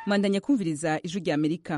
mandanya kumviriza ijwi rya amerika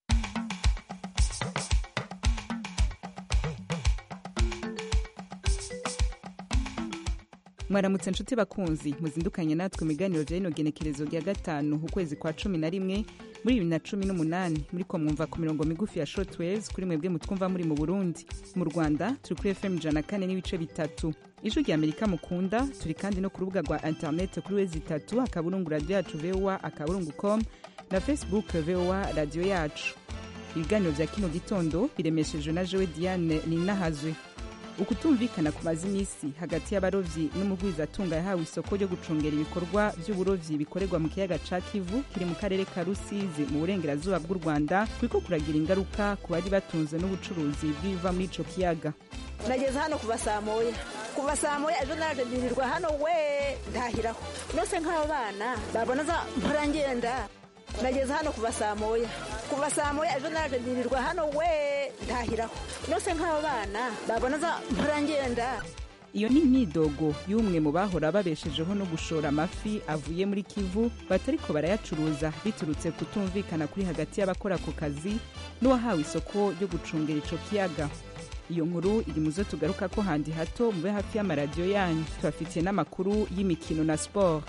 mwaramutse nshuti bakunzi muzindukanye natwe mu biganiro bya rino genekerezo rya gatanu ukwezi kwa cumi na rimwe muri bibiri na cumi n'umunani muriko mwumva ku mirongo migufi ya shortwaves kuri mwebwe mutwumva muri mu burundi mu rwanda turi kuri fm ijana kane n'ibice bitatu ijwi rya amerika mukunda turi kandi no ku rubuga rwa internet kuri wezi itatu akaburungu radiyo yacu voa akaburungu com na facebook voa radiyo yacu ibiganiro vya kino gitondo biremeshejwe na jewe diane ninahazwe ukutumvikana kumaze iminsi hagati y'abarovyi n'umugwizatunga yahawe isoko ryo gucungera ibikorwa vy'uburovyi bikorerwa mu kiyaga ca kivu kiri mu karere ka rusizi mu burengerazuba bw'u rwanda kuriko kuragira ingaruka ku bari batunzwe n'ubucuruzi bw'ibiva muri ico kiyaga nageze hano kuva saa moya kuva saa moya ejo naje ndirirwa hano we ntahiraho nose nk'abo bana babona za mpora ngenda nageze hano kuva saa moya kuva saa moya ejo naje ndirirwa hano we ntahiraho nose nk'abo bana babona za mpora ngenda iyo ni imyidogo y'umwe mu bahora babeshejeho no gushora amafi avuye muri kivu batariko barayacuruza biturutse kutumvikana kuri hagati y'abakora ako kazi n'uwahawe isoko ryo gucungera ico kiyaga iyo nkuru iri mu zo tugaruka ko handi hato mube hafi y'amaradiyo yanyu tubafitiye n'amakuru y'imikino na siporo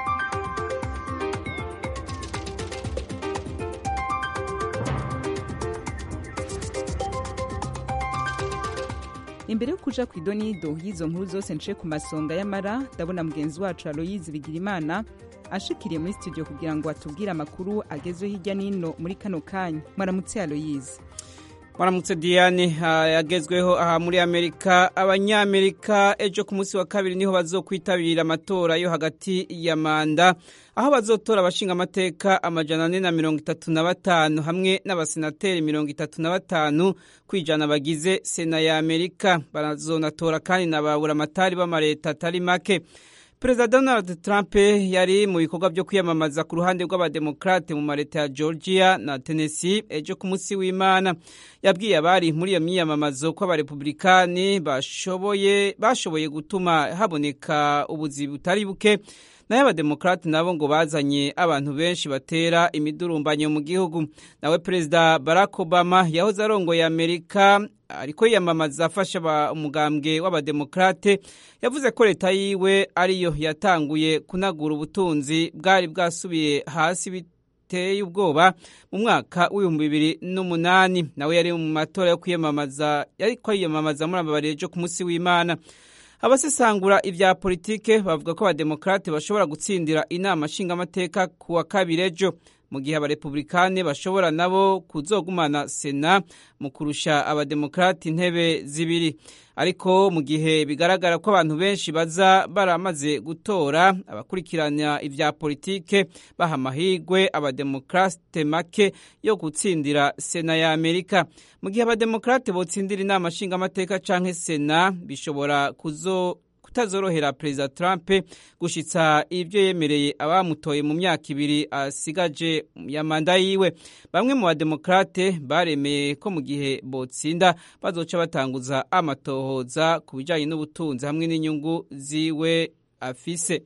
imbere yo kuja ku idonido y'izo nkuru zose nce ku masonga y'amara ndabona mugenzi wacu aloyizi bigirimana ashikiriye muri studio kugira ngo atubwire amakuru agezweho hirya n'ino muri kano kanya mwaramutse aloyizi Mwaramutse Diane yagezweho aha muri Amerika abanyamerika ejo ku munsi wa kabiri niho bazokwitabira amatora yo hagati ya manda aho bazotora abashinga amateka amajana ane na mirongo itatu na batanu hamwe n'abasenateri mirongo itatu na batanu kwijana bagize sena ya Amerika barazonatora kandi na baburamatari b'amareta atari make perezida donald trump yari mu bikorwa byo kwiyamamaza ku ruhande rw'abademokrate mu mareta ya georgia na tennessee ejo ku munsi w'imana yabwiye abari muri iyo myiyamamazo ko abarepublikani bashoboye bashoboye gutuma haboneka ubuzi butari buke nayo abademokrate nabo ngo bazanye abantu benshi batera imidurumbanyo mu gihugu nawe perezida barack obama yahoze arongoye amerika ariko yiyamamaza afasha umugambwe w'abademokrate yavuze ko leta yiwe ariyo yatanguye kunagura ubutunzi bwari bwasubiye hasi biteye ubwoba mu mwaka w'ibihumbi bibiri n'umunani nawe yari mu matora yo kwiyamamaza yariko yiyamamaza muri aba ejo ku munsi w'imana abasesangura ibya politike bavuga ko abademokrate bashobora gutsindira inama nshingamateka ku wa kabiri ejo mu gihe abarepublikani bashobora nabo kuzogumana sena mu kurusha abademokrati intebe zibiri ariko mu gihe bigaragara ko abantu benshi baza baramaze gutora abakurikirana ibya politike baha amahirwe abademokrate make yo gutsindira sena ya amerika mu gihe abademokrate botsindira inama nshingamateka canke sena bishobora kuzo kutazorohera perezida Trump gushitsa ibyo yemereye abamutoye mu myaka ibiri asigaje ya manda yiwe bamwe mu bademokrate baremeye ko mu gihe botsinda bazoca batanguza amatohoza ku bijanye n'ubutunzi hamwe n'inyungu ziwe afise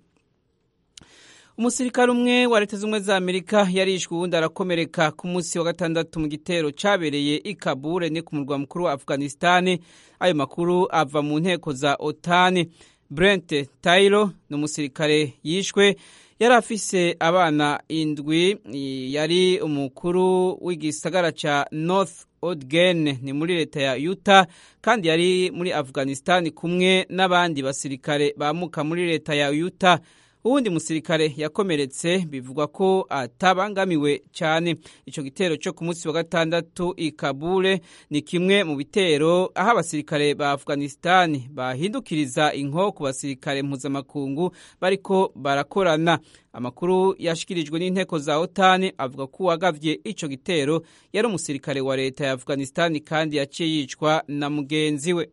umusirikare umwe wa leta z'ubumwe za amerika yarishwe uwundi arakomereka ku munsi wa gatandatu mu gitero cabereye i kabure ni ku murwa mukuru wa afghanistan ayo makuru ava mu nteko za otani brent tayiro ni umusirikare yishwe yari afise abana indwi yari umukuru w'igisagara ca north odgen ni muri leta ya utah kandi yari muri afghanistan kumwe n'abandi basirikare bamuka muri leta ya utah uwundi musirikare yakomeretse bivugwa ko atabangamiwe cyane icyo gitero cyo ku munsi wa gatandatu i kabule ni kimwe mu bitero aho abasirikare ba afghanistan bahindukiriza inko ku basirikare mpuzamakungu bariko barakorana amakuru yashikirijwe n'inteko za otani avuga ko uwagavye ico gitero yari umusirikare wa leta ya afghanistan kandi yaciye yicwa na mugenzi we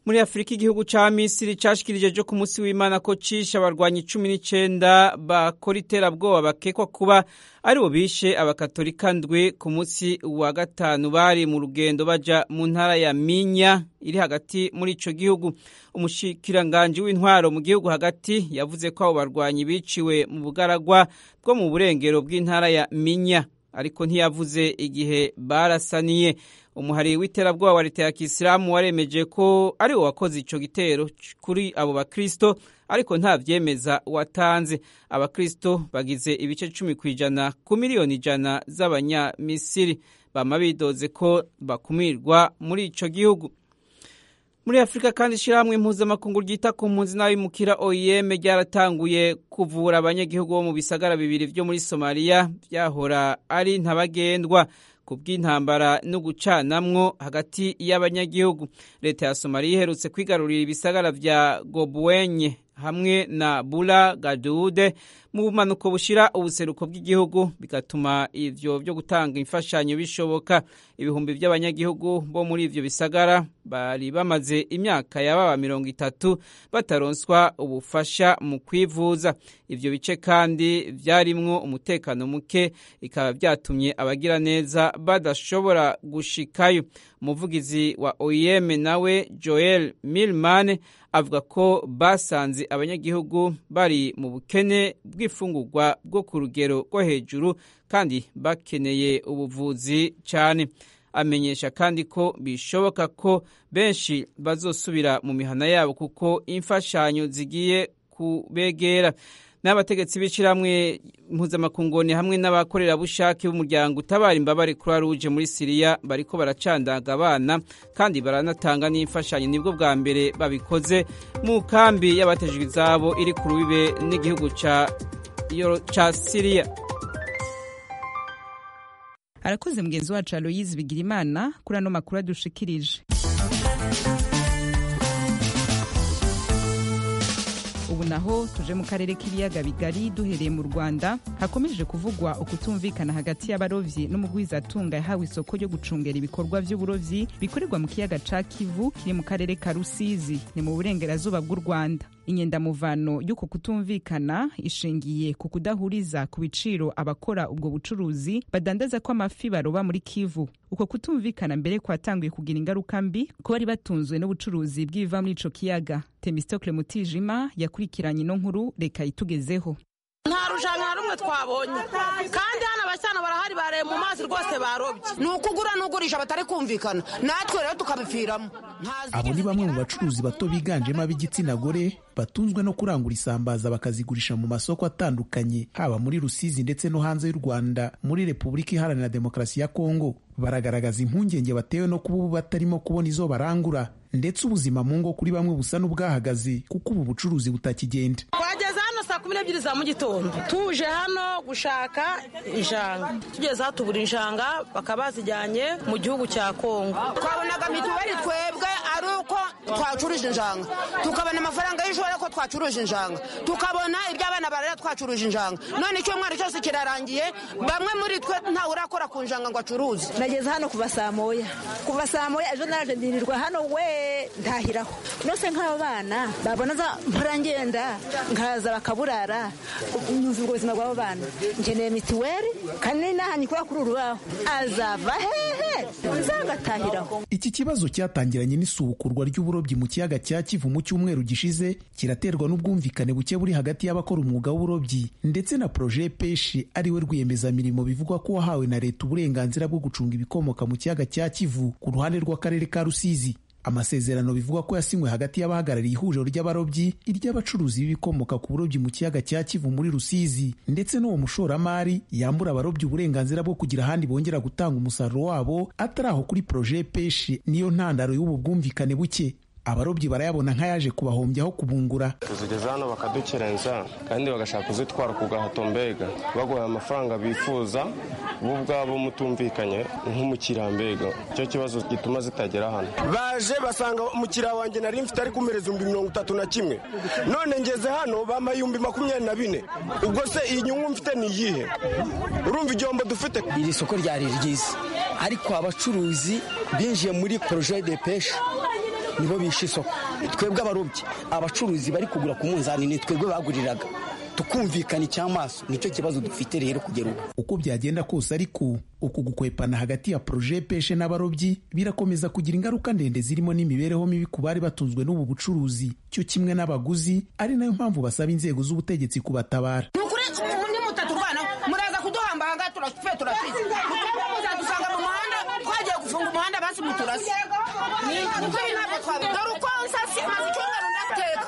muri afurika igihugu ca misiri cashikirije jo ku munsi w'imana ko cishe abarwanyi cumi n'icenda bakora iterabwoba bakekwa kuba aribo bishe abakatolika ndwi ku munsi wa gatanu bari mu rugendo baja mu ntara ya minya iri hagati muri ico gihugu umushikiranganji w'intwaro mu gihugu hagati yavuze ko abo barwanyi biciwe mu bugaragwa bwo mu burengero bw'intara ya minya ariko ntiyavuze igihe barasaniye umuhari w'iterabwoba wa leta ya kisilamu waremeje ko ari wo wakoze ico gitero kuri abo bakristo ariko nta vyemeza watanze abakristo bagize ibice cumi ku ijana ku miliyoni ijana z'abanyamisiri bama bidoze ko bakumirwa muri ico gihugu muri afurika kandi ishyirahamwe impuzamakungu ryita ku mpunzi n'abimukira oem ryaratanguye kuvura abanyagihugu bo mu bisagara bibiri vyo muri somaliya vyahora ari ntabagendwa ku bw'intambara no gucanamwo hagati y'abanyagihugu leta ya somaliya iherutse kwigarurira ibisagara vya gobwenye hamwe na bula gadude mu bumanuko bushira ubuseruko bw'igihugu bigatuma ivyo vyo gutanga imfashanyo bishoboka ibihumbi vy'abanyagihugu bo muri ivyo bisagara bari bamaze imyaka yababa mirongo itatu bataronswa ubufasha mu kwivuza ivyo bice kandi vyarimwo umutekano muke bikaba vyatumye abagira neza badashobora gushikayo umuvugizi wa oem nawe joel milman avuga ko basanze abanyagihugu bari mu bukene bw'ifungurwa bwo ku rugero rwo hejuru kandi bakeneye ubuvuzi cyane amenyesha kandi ko bishoboka ko benshi bazosubira mu mihana yabo kuko imfashanyo zigiye kubegera n'abategetsi b'ishyirahamwe mpuzamakungoni hamwe n'abakorerabushake b'umuryango utabara imbabare kuri ruje muri siriya bariko baracandaga abana kandi baranatanga n'imfashanyo nibwo bwa mbere babikoze mu kambi y'abatejwe izabo iri ku rubibe n'igihugu ca siriya arakoze mugenzi wacu aloyizi bigirimana kuri ano makuru adushikirije ubu naho tuje mu karere k'ibiyaga bigari duhereye mu rwanda hakomeje kuvugwa ukutumvikana hagati y'abarovyi n'umugwizatunga yahawe isoko ryo gucungera ibikorwa vy'uburovyi bikorerwa mu kiyaga ca kivu kiri mu karere ka rusizi ni mu burengerazuba bw'u rwanda inyendamuvano y'uko kutumvikana ishingiye ku kudahuriza ku biciro abakora ubwo bucuruzi badandaza ko amafi baroba muri kivu uko kutumvikana mbere kwatanguye kugira ingaruka mbi ko bari batunzwe n'ubucuruzi bw'ibiva muri ico kiyaga temistokle mutijima yakurikiranye ino nkuru reka itugezeho nta rushanwa na rumwe twabonye kandi hano abashyana barahari bareye mu mazi rwose barobye ni ukugura n'ugurisha batari kumvikana natwe rero tukabipfiramo abo ni bamwe mu bacuruzi bato biganjemo ab'igitsina gore batunzwe no kurangura isambaza bakazigurisha mu masoko atandukanye haba muri rusizi ndetse no hanze y'u rwanda muri repubulika iharanira demokarasi ya kongo baragaragaza impungenge batewe no kuba ubu batarimo kubona izo barangura ndetse ubuzima mu ngo kuri bamwe busa n'ubwahagaze kuko ubu bucuruzi butakigenda twageze hano saa kumi n'ebyiri za mu gitondo tuje hano gushaka injanga tugeze aho tubura injanga bakaba bazijyanye mu gihugu cya kongo twabonaga mituweli twebwe ari uko twacuruje injanga tukabona amafaranga y'ishuri ko twacuruje injanga tukabona iby'abana barera twacuruje injanga none icyumweru cyose kirarangiye bamwe muri twe ntawe urakora ku njanga ngo acuruze nageze hano kuva saa moya kuva saa moya ejo naje ndirirwa hano we ntahiraho nose nk'abo bana babona za mpora ngenda nkaza bakaburara nyumva ubwo buzima bw'abo bana nkeneye mituweli kandi nahanye kuba kuri urubaho azava hehe nzagatahiraho iki kibazo cyatangiranye n'isubukurwa ry'uburobyi mu kiyaga cya kivu mu cyumweru gishize kiraterwa n'ubwumvikane buke buri hagati y'abakora umwuga w'uburobyi ndetse na proje peshi ariwe rwiyemezamirimo bivugwa ko wahawe na leta uburenganzira bwo gucunga ibikomoka mu kiyaga cya kivu ku ruhande rw'akarere ka rusizi amasezerano bivugwa ko yasinywe hagati y'abahagarariye ihuriro ry'abarobyi iry'abacuruzi b'ibikomoka ku burobyi mu kiyaga cya kivu muri rusizi ndetse n'uwo mushoramari yambura abarobyi uburenganzira bwo kugira ahandi bongera gutanga umusaruro wabo atari aho kuri proje peshi niyo ntandaro y'ubu bwumvikane buke abarobyi barayabona nk'ayaje kubahombyaho kubungura tuzigeza hano bakadukerenza kandi bagashaka kuzitwara ku gahato mbega baguhaye amafaranga bifuza bo ubwabo mutumvikanye nk'umukiriya mbega icyo kibazo gituma zitagera hano baje basanga umukiriya wanjye nari mfite ari kumereza ibihumbi mirongo itatu na kimwe none ngeze hano bampa ibihumbi makumyabiri na bine ubwo se iyi nyungu mfite ni iyihe urumva igihombo dufite iri soko ryari ryiza ariko abacuruzi binjiye muri poroje de peshe nibo bishe isoko twebwe abarobyi abacuruzi bari kugura ku munzani ni twebwe baguriraga tukumvikana icy'amaso nicyo kibazo dufite rero kugera ubu uko byagenda kose ariko uku gukwepana hagati ya proje peshe n'abarobyi birakomeza kugira ingaruka ndende zirimo n'imibereho mibi ku bari batunzwe n'ubu bucuruzi cyo kimwe n'abaguzi ari nayo mpamvu basaba inzego z'ubutegetsi kubatabara ni ukuri undi mutaturwana muraza kuduhambanga turapfe turasize muzadusanga mu muhanda twagiye gufunga umuhanda basi muturase niko ntabwo twabi dore uko nsasi maze icyumweru ndateka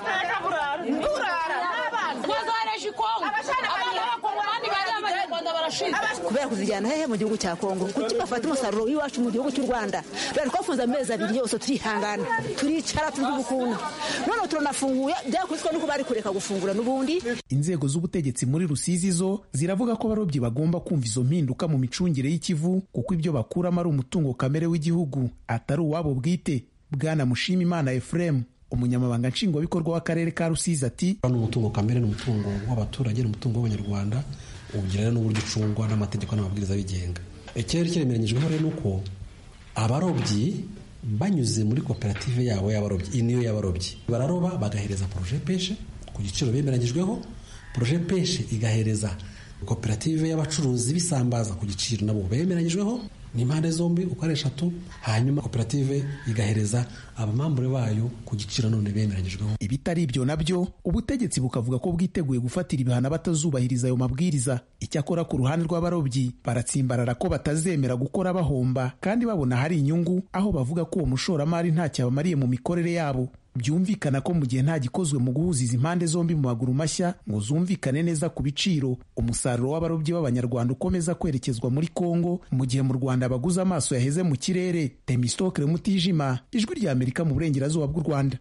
ndurara twazohereje ikongo abana b'abakongomani bari abanyarwanda barashize kubera kuzijyana hehe mu gihugu cya kongo kuki bafata umusaruro w'iwacu mu gihugu cy'u rwanda bari twafunze amezi abiri yose turihangana turicara turya ubukungu noneho turanafunguye byakubiswe nuko bari kureka gufungura n'ubundi inzego z'ubutegetsi muri rusizi zo ziravuga ko abarobyi bagomba kumva izo mpinduka mu micungire y'ikivu kuko ibyo bakuramo ari umutungo kamere w'igihugu atari uwabo bwite bwana mushimimana efuremu umunyamabanga nshingwabikorwa w'akarere ka rusizi ati ni umutungo kamere ni umutungo w'abaturage ni umutungo w'abanyarwanda ugira rero n'uburyo ucungwa n'amategeko n'amabwiriza abigenga ikirere kiremeranyijweho rero ni uko abarobyi banyuze muri koperative yabo y'abarobyi iyi niyo y'abarobyi bararoba bagahereza poroje peshe ku giciro bemeranyijweho poroje peshe igahereza koperative y'abacuruzi bisambaza ku giciro nabo bemeranyijweho ni impande zombi uko ari eshatu hanyuma koperative igahereza abamambure bayo ku giciro none bemeranyijweho ibitari ibyo nabyo ubutegetsi bukavuga ko bwiteguye gufatira ibihano batazubahiriza ayo mabwiriza icyakora ku ruhande rw'abarobyi baratsimbarara ko batazemera gukora bahomba kandi babona hari inyungu aho bavuga ko uwo mushoramari ntacyo abamariye mu mikorere yabo byumvikana ko mu gihe nta gikozwe mu guhuza izi mpande zombi mu maguru mashya ngo zumvikane neza ku biciro umusaruro w'abarobyi b'abanyarwanda ukomeza kwerekezwa muri kongo mu gihe mu rwanda abaguze amaso yaheze mu kirere temistokere mutijima ijwi rya amerika mu burengerazuba bw'u rwanda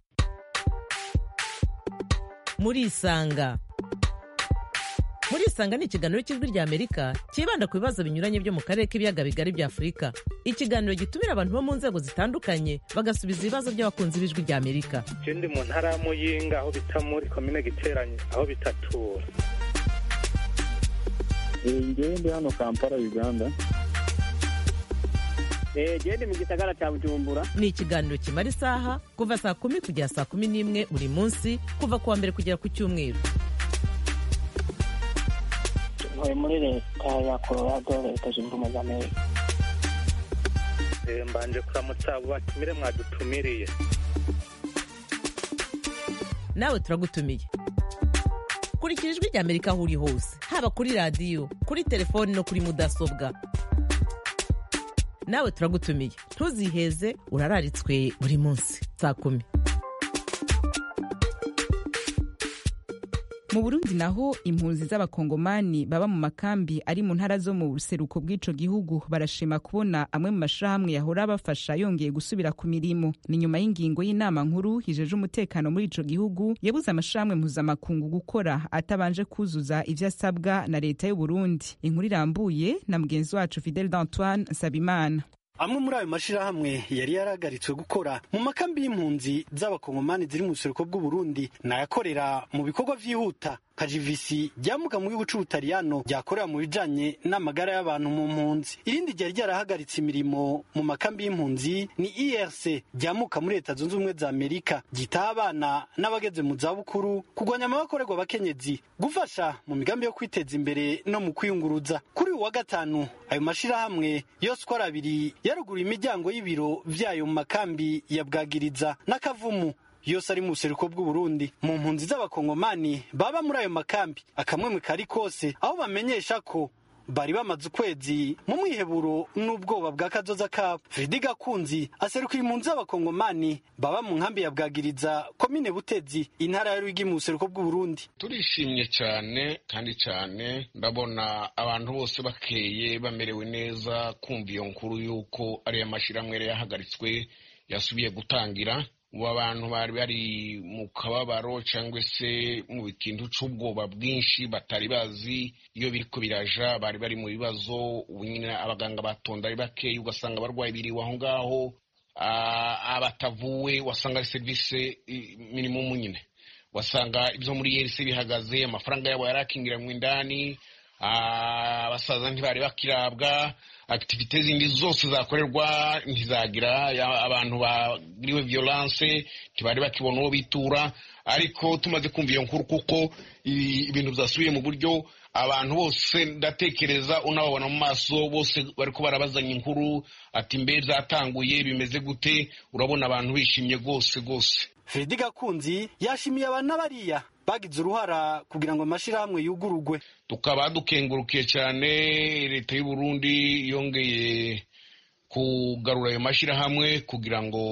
muri isanga muri isanga ni ikiganiro cy'ijwi rya amerika cyibanda ku bibazo binyuranye byo mu karere k'ibiyaga bigari bya afurika ikiganiro gitumira abantu bo mu nzego zitandukanye bagasubiza ibibazo by'abakunzi b'ijwi rya amerika je ndi mu ntara ya muyinga aho bita muri komine giteranye aho bitatura ngewe ndi hano kampala uganda gende mu gisagara cya bujumbura ni ikiganiro kimara isaha kuva saa kumi kugera saa kumi n'imwe buri munsi kuva ku wa mbere kugera ku cyumweru ntuye muri leta ya colorado leta zunze ubumwe za amerika Eh, mbanje kuramutsa abo batumire mwadutumiriye nawe turagutumiye kurikira ijwi rya amerika aho uri hose haba kuri radiyo kuri telefoni no kuri mudasobwa nawe turagutumiye ntuziheze urararitswe buri munsi saa kumi mu burundi naho impunzi z'abakongomani baba mu makambi ari mu ntara zo mu buseruko bw'ico gihugu barashima kubona amwe mu mashirahamwe yahora abafasha yongeye gusubira ku mirimo ni nyuma y'ingingo y'inama nkuru hijeje umutekano muri ico gihugu yabuze amashirahamwe mpuzamakungu gukora atabanje kuzuza ivyo asabwa na leta y'u Burundi inkuru irambuye na mugenzi wacu Fidel d'Antoine Nsabimana amwe muri ayo mashirahamwe yari yarahagaritswe gukora mu makambi y'impunzi z'abakongomani ziri mu buseruko bw'uburundi nayakorera mu bikorwa vyihuta kajivisi ryamuka mu gihugu c'ubutaliyano ryakorera mu bijanye n'amagara y'abantu mu mpunzi irindi ryari ryarahagaritse imirimo mu makambi y'impunzi ni irc ryamuka muri leta zunze ubumwe za amerika ryitaho abana n'abageze mu zabukuru kurwanya amabakorerwa abakenyezi gufasha mu migambi yo kwiteza imbere no mu kwiyunguruza kuri uyu wa gatanu ayo mashirahamwe yose uko ari abiri yaruguruye imiryango y'ibiro vyayo mu makambi ya bwagiriza n'akavumu yose ari mu buseruko bw'uburundi mu mpunzi z'abakongomani baba muri ayo makambi akamwemwe kari kose aho bamenyesha ko bari bamaze ukwezi mu mwiheburo n'ubwoba bwa kazoza kabo fredi gakunzi aserukira impunzi z'abakongomani baba mu nkambi ya bwagiriza komine butezi intara ya rwigi mu buseruko bw'uburundi turishimye cyane kandi cyane ndabona abantu bose bakeye bamerewe neza kumva iyo nkuru y'uko ariyo mashyirahamwe yari yahagaritswe yasubiye gutangira ubu abantu bari bari mu kababaro cyangwa se mu bikintu cy'ubwoba bwinshi batari bazi iyo biriko biraja bari bari mu bibazo ubu nyine abaganga batonda ari bakeya ugasanga abarwayi biriwe aho ngaho abatavuwe wasanga ari serivisi minimumu nyine wasanga ibyo muri yerisi bihagaze amafaranga yabo yari akingiranywe indani abasaza ntibari bakirabwa akitivite zindi zose zakorerwa ntizagira abantu bagiriwe violence ntibari bakibona uwo bitura ariko tumaze kumva iyo nkuru kuko ibintu byasubiye mu buryo abantu bose ndatekereza unababona mu maso bose bariko barabazanya inkuru ati mbe byatanguye bimeze gute urabona abantu bishimye rwose rwose fredi gakunzi yashimiye abantu bariya bagize uruhara kugira ngo amashyirahamwe yugurugwe tukaba dukengurukiye cyane leta y'u Burundi yongeye kugarura ayo mashyirahamwe kugira ngo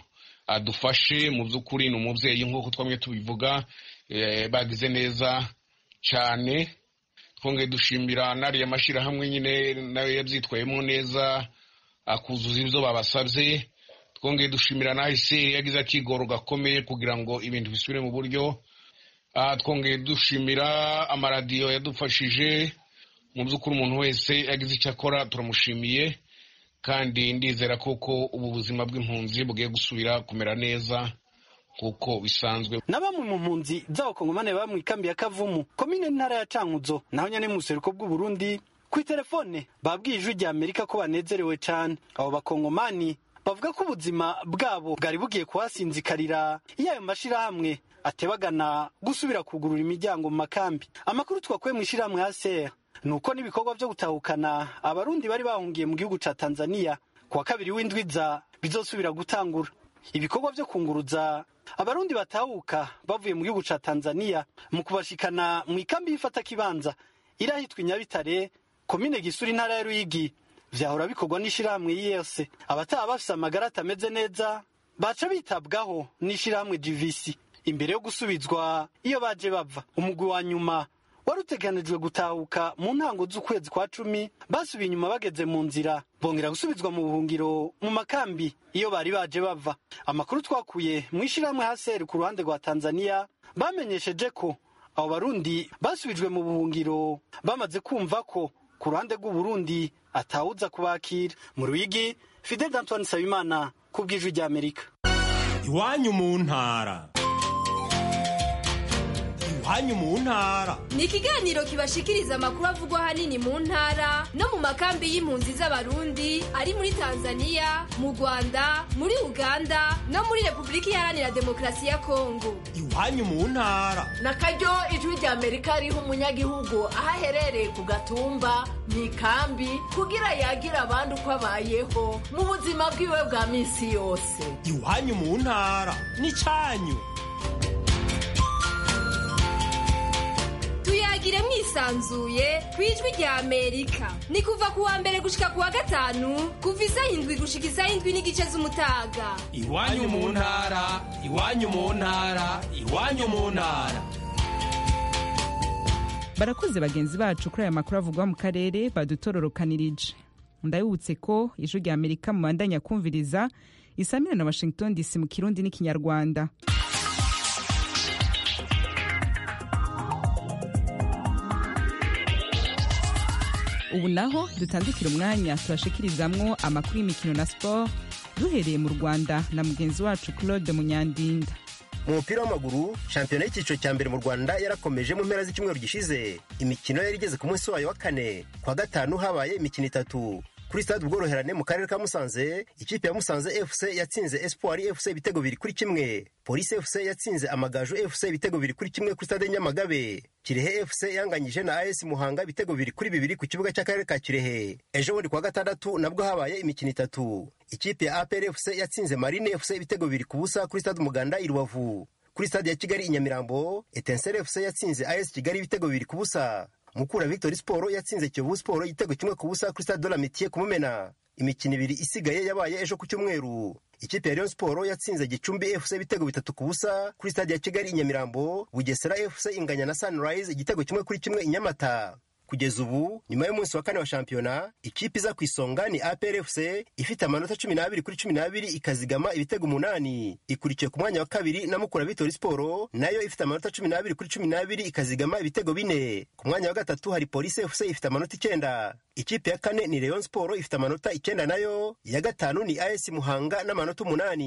adufashe mu by'ukuri ni umubyeyi nk'uko twamye tubivuga bagize neza cyane twongeye dushimira n'ariya mashyirahamwe nyine nayo yabyitwayemo neza akuzuza ibyo babasabye twongeye dushimira n'ahise yagize akigoro gakomeye kugira ngo ibintu bisubire mu buryo twongeye dushimira amaradiyo yadufashije mu by'ukuri umuntu wese yagize icyo akora turamushimiye kandi ndizera koko ubu buzima bw'impunzi bugiye gusubira kumera neza kuko bisanzwe na bamwe mu mpunzi z'abakongomane baba mu ikambi ya kavumu komine ntara ya cankuzo naho nyine mu buseruko bw'uburundi ku itelefone babwiye ijwi rya amerika ko banezerewe cyane abo bakongomani bavuga ko ubuzima bwabo bwari bugiye kuhasinzikarira iyo ayo mashyirahamwe atebagana gusubira kugurura imiryango mu makambi amakuru twakuye mu ishyirahamwe ya sera ni uko n'ibikorwa byo gutahukana abarundi bari bahungiye mu gihugu cya tanzania ku wa kabiri w'indwiza bizosubira gutangura ibikorwa byo kunguruza abarundi batahuka bavuye mu gihugu cya tanzania mu kubashikana mu ikambi y'ifata kibanza irahitwa inyabitare komine gisura intara ya ruyigi vyahora bikorwa n'ishirahamwe yese abataha bafise amagara atameze neza baca bitabwaho n'ishirahamwe gvc imbere yo gusubizwa iyo baje bava umugwi wa nyuma wari uteganijwe gutahuka mu ntango z'ukwezi kwa cumi basubiye inyuma bageze mu nzira bongera gusubizwa mu buhungiro mu makambi iyo bari baje bava amakuru twakuye mu ishyirahamwe haseri ku ruhande rwa tanzania bamenyesheje ko abo barundi basubijwe mu buhungiro bamaze kumva ko ku ruhande rw'uburundi atawuza kubakira mu ruyigi fidel antoine nsabimana ku bw'ijwi ry'amerika iwanyu mu ntara iwanyu mu ntara ni ikiganiro kibashikiriza amakuru avugwa ahanini mu ntara no mu makambi y'impunzi z'abarundi ari muri tanzania mu rwanda muri uganda no muri repubulika iharanira demokarasi ya kongo iwanyu mu ntara na karyo ijwi rya amerika riha umunyagihugu aho aherereye ku gatumba mu ikambi kugira yagira abandi uko abayeho mu buzima bwiwe bwa minsi yose iwanyu mu ntara ni cyanyu tuyagire mwisanzuye ku ijwi rya amerika ni kuva ku wa mbere gushika ku wa gatanu kuva isaha indwi gushika isaha indwi n'igice z'umutaga iwanyu mu ntara iwanyu mu ntara iwanyu mu ntara barakoze bagenzi bacu kuri aya makuru avugwa mu karere badutororokanirije ndabibutse ko ijwi rya amerika mubandanya kumviriza isamira na washington dc mu kirundi n'ikinyarwanda ubu naho dutandukira umwanya tubashikirizamwo amakuru y'imikino na siporo duhereye mu rwanda na mugenzi wacu claude munyandinda mu mupira w'amaguru shampiyona y'icyiciro cya mbere mu rwanda yarakomeje mu mpera z'icyumweru gishize imikino yari igeze ku munsi wayo wa kane kwa gatanu habaye imikino itatu kuri stade ubworoherane mu karere ka musanze ikipe ya musanze fc yatsinze espoir fc ibitego biri kuri kimwe polisi fc yatsinze amagaju fc ibitego biri kuri kimwe kuri stade nyamagabe kirehe fc yanganyije na as muhanga ibitego biri kuri bibiri ku kibuga cy'akarere ka kirehe ejo bundi kuwa gatandatu nabwo habaye imikino itatu ikipe ya apr fc yatsinze marine fc ibitego biri ku busa kuri stade umuganda i rubavu kuri stade ya kigali i nyamirambo etensere fc yatsinze as kigali ibitego bibiri ku busa mukura victory sport yatsinze kiyovu sport igitego kimwe ku busa kuri stade de la mitiye kumumena imikino ibiri isigaye yabaye ejo ku cyumweru ikipe ya Rayon Sport yatsinze Gicumbi FC ibitego bitatu ku busa kuri stade ya Kigali i Nyamirambo Bugesera FC inganya na Sunrise igitego kimwe kuri kimwe i Nyamata kugeza ubu nyuma y'umunsi wa kane wa shampiyona ikipe iza ku isonga ni APR FC ifite amanota cumi n'abiri kuri cumi n'abiri ikazigama ibitego umunani ikurikiye ku mwanya wa kabiri na Mukura Victory Sport nayo ifite amanota cumi n'abiri kuri cumi n'abiri ikazigama ibitego bine ku mwanya wa gatatu hari Police FC ifite amanota icyenda ikipe ya kane ni Rayon Sport ifite amanota icyenda nayo iya gatanu ni AS Muhanga n'amanota umunani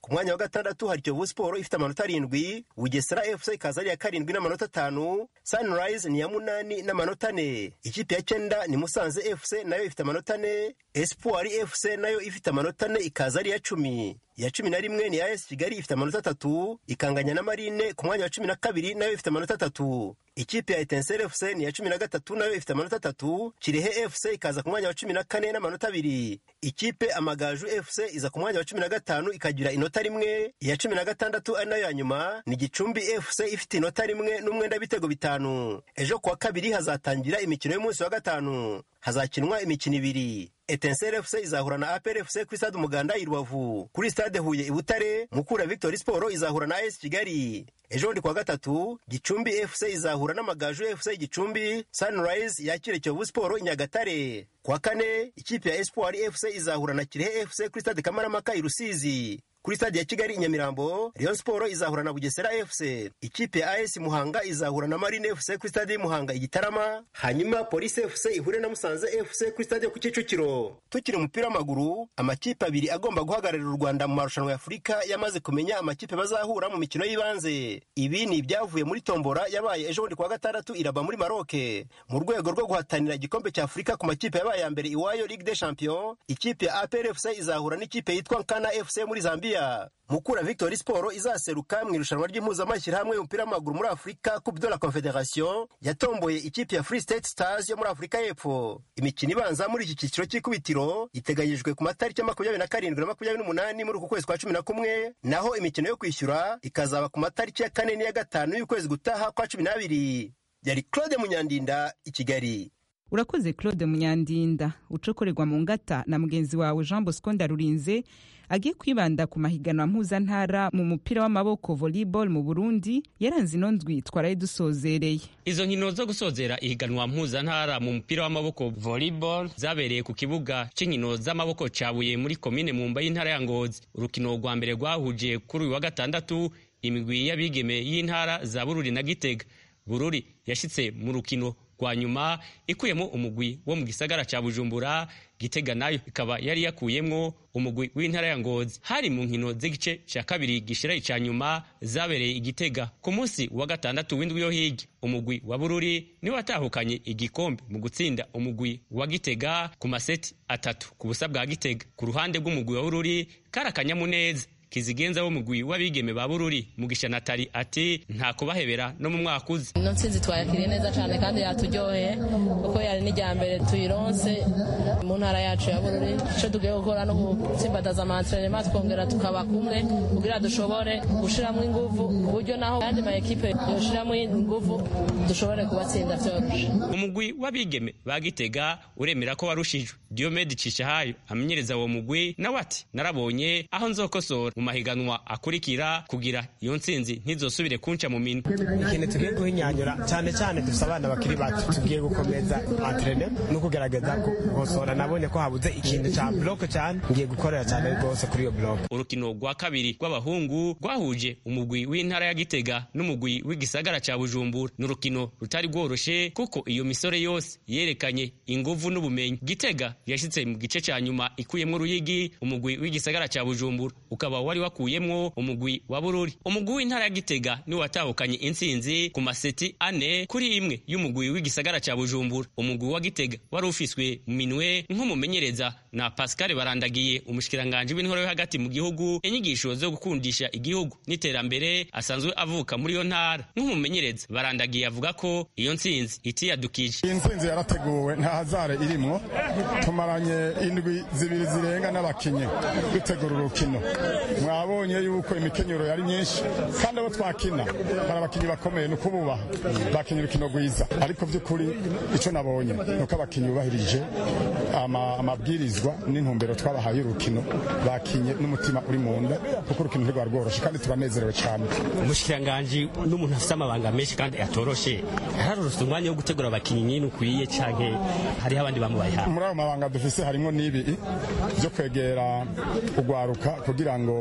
ku mwanya wa gatandatu hari kiyovu siporo ifite amanota arindwi bugesera fc ikaza ari iya karindwi n'amanota atanu sunrise ni iya munani n'amanota ane ikipe ya cyenda ni musanze fc nayo ifite amanota ane espoir fc nayo ifite amanota ane ikaza ari iya cumi iya cumi na rimwe ni as kigali ifite amanota atatu ikanganya na marine ku mwanya wa cumi na kabiri nayo ifite amanota atatu ikipe ya etenseri fc ni iya cumi na gatatu nayo ifite amanota atatu kirehe fc ikaza ku mwanya wa cumi na kane n'amanota abiri ikipe amagaju fc iza ku mwanya wa cumi na gatanu ikagira inota rimwe iya cumi na gatandatu ari nayo ya nyuma ni gicumbi fc ifite inota rimwe n'umwenda w'ibitego bitanu ejo kuwa kabiri hazatangira imikino y'umunsi wa gatanu hazakinwa imikino ibiri etenseri fc izahura na apr fc kuri stade umuganda i rubavu kuri stade huye i butare mukura victory sport izahura na as kigali ejo bundi kuwa gatatu gicumbi fc izahura n'amagaju fc gicumbi sunrise yakire kiyovu sport i nyagatare kuwa kane ikipe ya espoir fc izahura na kirehe fc kuri stade kamaramaka i rusizi kuri stade ya kigali i nyamirambo rayon sport izahura na bugesera fc ikipe ya as muhanga izahura na marine fc kuri stade y'umuhanga igitarama hanyuma polisi fc ihure na musanze fc kuri stade yo ku kicukiro tukiri umupira w'amaguru amakipe abiri agomba guhagararira u rwanda mu marushanwa ya afurika yamaze kumenya amakipe bazahura mu mikino y'ibanze ibi ni ibyavuye muri tombora yabaye ejo bundi kuwa gatandatu iraba muri maroke mu rwego rwo guhatanira igikombe cya afurika ku makipe yabaye ya mbere iwayo ligue des champions ikipe ya apr fc izahura n'ikipe yitwa nkana fc muri zambia mukura victory sport izaseruka mu irushanwa ry'impuzamashyirahamwe y'umupira w'amaguru muri afurika coupe de la confederation yatomboye ikipe ya free state stars yo muri afurika y'epfo imikino ibanza muri iki cyiciro cy'ikubitiro iteganyijwe ku matariki ya makumyabiri na karindwi na makumyabiri n'umunani muri uku kwezi kwa cumi na kumwe naho imikino yo kwishyura ikazaba ku matariki ya kane n'iya gatanu y'ukwezi gutaha kwa cumi n'abiri yari claude munyandinda i kigali urakoze claude munyandinda ucokorerwa mu ngata na mugenzi wawe jean bosco ndarurinze agiye kwibanda ku mahiganwa mpuzantara mu mupira w'amaboko volleyball mu burundi yaranze ino ndwi twaraye dusozereye izo nkino zo gusozera ihiganwa mpuzantara mu mupira w'amaboko volleyball zabereye ku kibuga cy'inkino z'amaboko cyabuye muri komine mumba y'intara ya ngozi urukino rwa mbere rwahuje kuri uyu wa gatandatu imigwi y'abigeme y'intara za bururi na gitega bururi yashyitse mu rukino rwa nyuma ikuyemo umugwi wo mu gisagara cya bujumbura gitega nayo ikaba yari yakuyemwo umugwi w'intara ya ngozi hari mu nkino z'igice cya kabiri gishira icya nyuma zabereye igitega ku munsi wa gatandatu w'indwi yo hirya umugwi wa bururi niwe watahukanye igikombe mu gutsinda umugwi wa gitega ku maseti atatu ku busa bwa gitega ku ruhande rw'umugwi wa bururi kari akanyamuneza kizigenza w'umugwi w'abigeme ba bururi mugisha natali ati nta kubahebera no mu mwaka uzi ino nsinzi twayakiriye neza cyane kandi yaturyoheye kuko yari n'ijya mbere tuyironse mu ntara yacu ya bururi icyo tugiye gukora no gutsimbataza amantrenema twongera tukaba kumwe kugira dushobore gushyiramo ingufu ku buryo naho ayandi ma ekipe yoshiramo ingufu dushobore kubatsinda byoroshe umugwi w'abigeme ba gitega uremera ko warushijwe diomede cishahayo amenyereza uwo mugwi nawe ati narabonye aho nzokosora mu mahiganwa akurikira kugira iyo ntsinzi ntizosubire kunca mu minwe ikintu tugiye guhinyanyura cyane cyane dufite abana bakiri bato tugiye gukomeza antrene no kugerageza gukosora nabonye ko habuze ikintu cya bloke cyane ngiye gukorera cyane rwose kuri iyo bloke urukino rwa kabiri rw'abahungu rwahuje umugwi w'intara ya gitega n'umugwi w'igisagara cya bujumbura ni urukino rutari rworoshe kuko iyo misore yose yerekanye inguvu n'ubumenyi gitega yashyitse mu gice cya nyuma ikuyemo uruyigi umugwi w'igisagara cya bujumbura ukaba wari wakuyemwo umugwi wa bururi umugwi w'intara ya gitega niwe watahukanye intsinzi ku maseti ane kuri imwe y'umugwi w'igisagara cya bujumbura umugwi wa gitega wari ufiswe mu minwe nk'umumenyereza na pascal barandagiye umushikiranganji w'intore yo hagati mu gihugu inyigisho zo gukundisha igihugu n'iterambere asanzwe avuka muri iyo ntara nk'umumenyereza barandagiye avuga ko iyo ntsinzi itiyadukije iyi ntsinzi yarateguwe nta hazare irimwo tumaranye indwi zibiri zirenga n'abakinnyi dutegura urukino mwabonye yuko imikenyero yari myinshi kandi abo twakina hari abakinnyi bakomeye ni ukububaha bakinnye urukino rwiza ariko by'ukuri icyo nabonye ni uko abakinnyi bubahirije amabwirizwa n'intumbero twabahaye urukino bakinye n'umutima uri mu nda kuko urukino ntirwari rworoshye kandi turanezerewe cyane umushikiranganji n'umuntu afite amabanga menshi kandi atoroshe yararose umwanya wo gutegura abakinnyi nyine ukwiye canke hariho abandi bamubaye hafi muri ayo mabanga dufise harimo n'ibi byo kwegera kugwaruka kugira ngo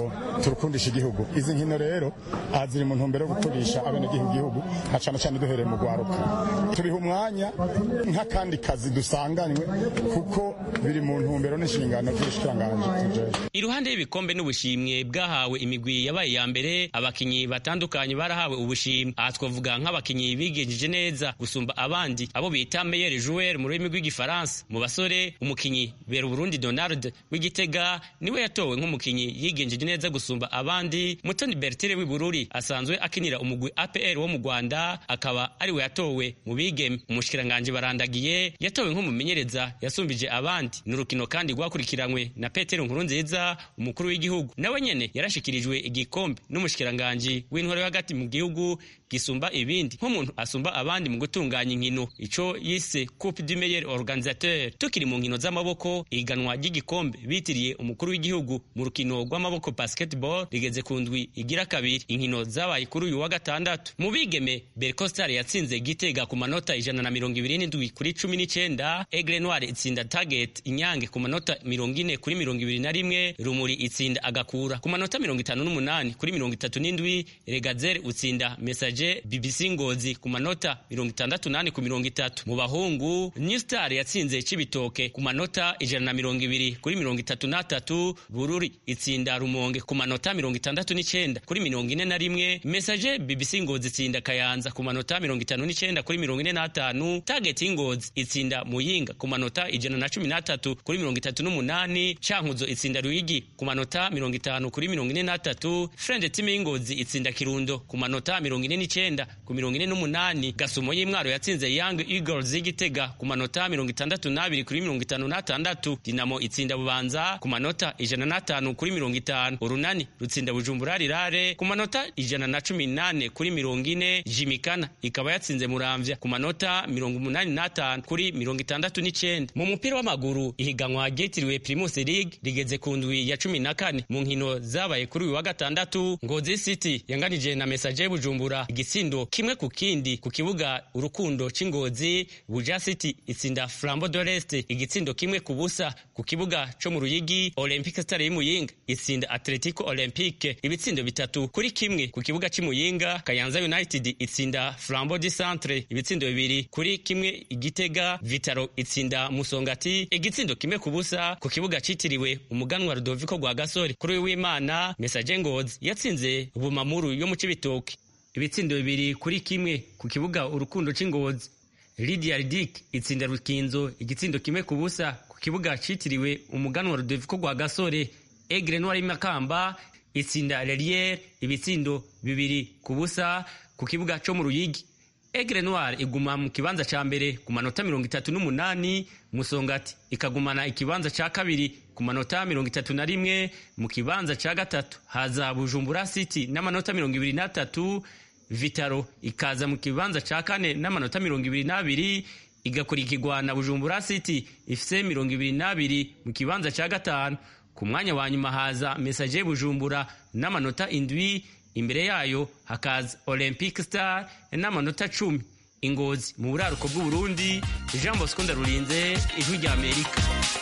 urukino turukundisha igihugu izi nkino rero aha ziri mu ntumbero yo gukundisha abenegihugu igihugu na cyane cyane duhereye mu rwaruka tubiha umwanya nk'akandi kazi dusanganywe kuko biri mu ntumbero n'inshingano z'ubushikiranganji tujejwe iruhande y'ibikombe n'ubushimwe bwahawe imigwi yabaye iya mbere abakinyi batandukanye barahawe ubushimwe aha twavuga nk'abakinyi bigenjeje neza gusumba abandi abo bita meilleur joueur mu rurimi rw'igifaransa mu basore umukinyi bera Burundi Donald w'igitega niwe yatowe nk'umukinyi yigenjeje neza gusumba abandi Mutoni Bertire w'ibururi asanzwe akinira umugwi APR wo mu Rwanda akaba ariwe yatowe mu bigeme umushikiranganje barandagiye yatowe nk'umumenyereza yasumbije abandi ni urukino kandi rwakurikiranywe na Petero Nkurunziza umukuru w'igihugu nawe nyene yarashikirijwe igikombe n'umushikiranganje w'intwaro hagati mu gihugu gisumba ibindi nk'umuntu asumba abandi mu gutunganya inkino ico yise coupe du meilleur organisateur tukiri mu nkino z'amaboko iganwa ry'igikombe bitiriye umukuru w'igihugu mu rukino rw'amaboko basketball rigeze ku ndwi igira kabiri inkino zabaye kuri uyu wa gatandatu mu bigeme bercostar yatsinze gitega ku manota ijana na mirongo ibiri n'indwi kuri cumi n'icenda aigle noir itsinda target inyange ku manota mirongo ine kuri mirongo ibiri na rimwe rumuri itsinda agakura ku manota mirongo itanu n'umunani kuri mirongo itatu n'indwi regazere utsinda message BBC Ngozi ku manota mirongo itandatu nane ku mirongo itatu mu bahungu New Star yatsinze Cibitoke ku manota ijana na mirongo ibiri kuri mirongo itatu n'atatu Bururi itsinda Rumonge ku manota mirongo itandatu n'icenda kuri mirongo ine na rimwe Message BBC Ngozi itsinda Kayanza ku manota mirongo itanu n'icenda kuri mirongo ine n'atanu Target Ngozi itsinda Muyinga ku manota ijana na cumi n'atatu kuri mirongo itatu n'umunani Cankuzo itsinda Ruyigi ku manota mirongo itanu kuri mirongo ine n'atatu Friend Team Ngozi itsinda Kirundo ku manota mirongo ine n'icenda ku mirongo ine n'umunani Gasumo y'Imwaro yatsinze Young Eagles y'Igitega ku manota mirongo itandatu n'abiri kuri mirongo itanu n'atandatu Dinamo itsinda Bubanza ku manota ijana n'atanu kuri mirongo itanu Urunani rutsinda Bujumbura Rirare ku manota ijana na cumi n'ane kuri mirongo ine Jimikana ikaba yatsinze Muramvya ku manota mirongo umunani n'atanu kuri mirongo itandatu n'icenda mu mupira w'amaguru ihiganwa ryitiriwe Primus League rigeze ku ndwi ya cumi na kane mu nkino zabaye kuri uyu wa gatandatu Ngozi City yanganije na Messager Bujumbura igitsindo kimwe ku kindi ku kibuga urukundo c'ingozi buja city itsinda flambo doreste igitsindo kimwe ku busa ku kibuga co mu ruyigi olympic star y'imuyinga itsinda atletico olympique ibitsindo bitatu kuri kimwe ku kibuga c'imuyinga kayanza united itsinda flambo di centre ibitsindo bibiri kuri kimwe igitega vitaro itsinda musongati igitsindo kimwe ku busa ku kibuga citiriwe umuganwa rudoviko rwa gasore kuri w'imana message ngozi yatsinze bumamuru yo mu cibitoke ibitsindo bibiri kuri kimwe ku kibuga urukundo c'ingozi Lydia Ridik itsinda Rukinzo igitsindo kimwe ku busa ku kibuga citiriwe umuganwa Rudoviko rwa Gasore Aigle Noir Makamba itsinda Lelier ibitsindo bibiri ku busa ku kibuga co mu Ruyigi Aigle Noir iguma mu kibanza ca mbere ku manota mirongo itatu n'umunani Musongati ikagumana ikibanza ca kabiri ku manota mirongo itatu na rimwe mu kibanza ca gatatu haza Bujumbura City n'amanota mirongo ibiri n'atatu Vitaro ikaza mu kibanza ca kane n'amanota mirongo ibiri n'abiri igakurikirwa na Bujumbura City ifise mirongo ibiri n'abiri mu kibanza ca gatanu ku mwanya wa nyuma haza Messager Bujumbura n'amanota indwi imbere yayo hakaza Olympic Star n'amanota cumi ingozi mu buraruko bw'uburundi jean bosco ndarurinze ijwi rya amerika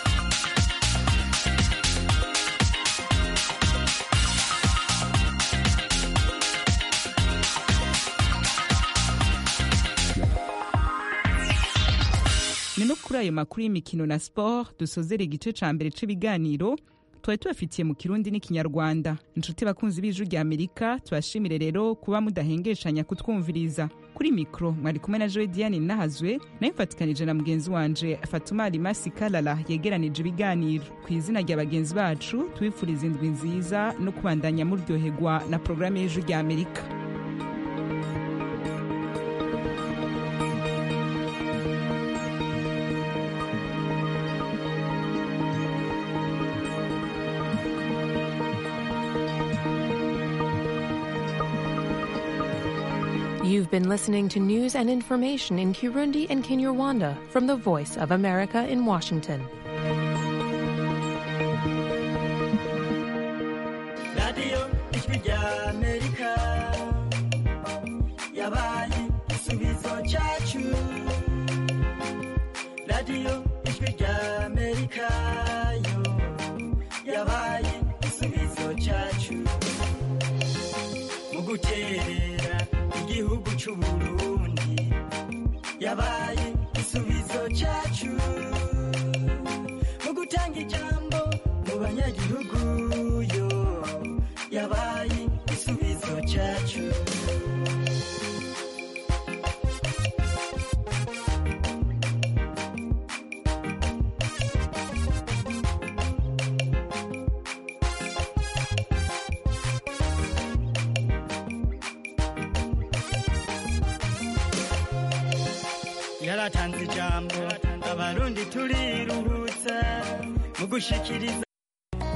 ni no kuri ayo makuru y'imikino na siporo dusozera igice ca mbere c'ibiganiro twari tubafitiye mu kirundi n'ikinyarwanda inshuti bakunzi b'ijwi rya amerika tubashimire rero kuba mudahengeshanya kutwumviriza kuri mikoro mwari kumwe na joe diane nahazwe nayo mfatikanije na mugenzi wanje fatumari masi kalala yegeranije ibiganiro ku izina rya bagenzi bacu tubifuriza indwi nziza no kubandanya muryoherwa na porogaramu y'ijwi rya amerika You've been listening to news and information in Kirundi and Kinyarwanda from the Voice of America in Washington. radiyo ijwi rya amerika yabaye igisubizo cyacu radiyo ijwi rya amerika yo yabaye igisubizo cyacu guterera igihugu c'uburundi yabaye igisubizo cacu mu gutanga ijambo mu banyagihugu yo yabaye igisubizo cacu yaratanze ijambo abarundi turiruhutsa mu gushikiriza